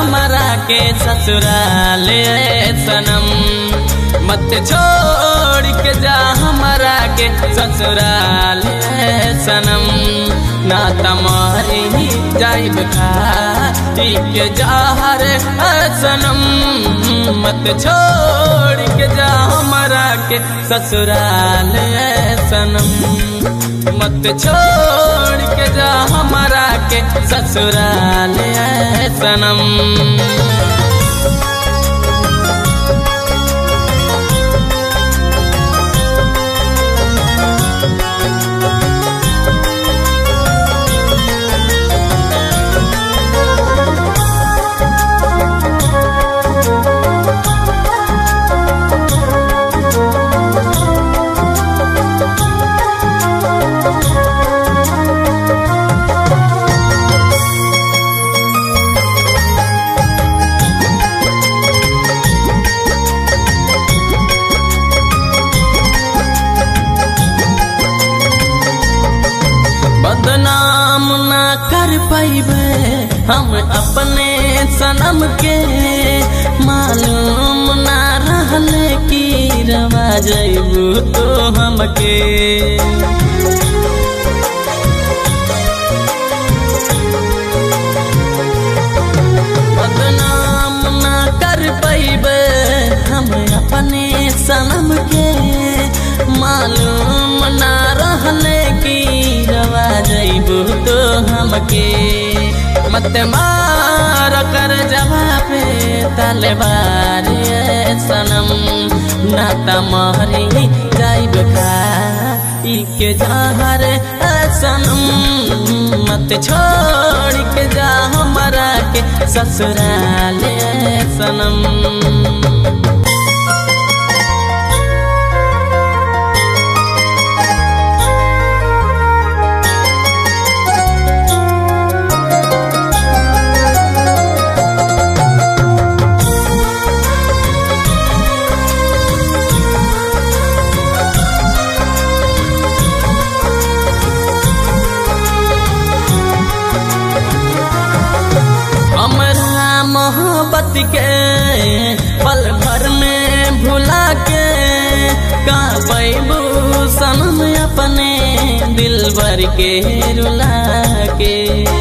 हमारा के ससुराल ए सनम मत छोड़ के जा हमारा के ससुराल ए सनम ना तमारी जाइब खा के जहर ए सनम मत छोड़ के जा हमारा के ससुराल ए सनम मत छोड़ के जा हमारा के ससुराल ए सनम बदनाम ना कर पैबे हम अपने सनम के मालूम ना रहले की रवा जैबू तो हमके बदनाम ना कर पैबे हम अपने सनम के मालूम ना रहले की रवा जैबू तो हमके मत मार कर जवाब तलवार ए सनम ना तमहरी जाइब खा के जहर ए सनम मत छोड़ के जा हमारा के ससुराल ए सनम हमरा मोहब्बत के पल भर में भुला के का पैबू सनम अपने दिल भर के रुला के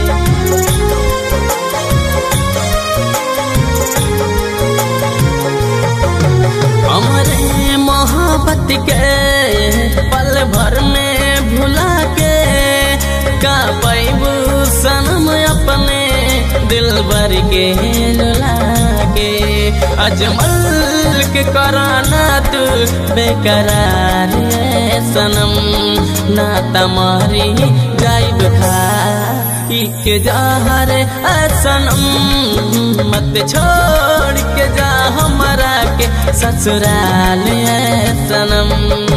हमरे मोहब्बत के पल भर में भुला के का पैबू सनम अपने दिल भर के लुला के अजमल के कराना तू बेकरार ए सनम ना तमारी जाइब खा के जहर ए सनम मत छोड़ के जा हमारा के ससुराल ए सनम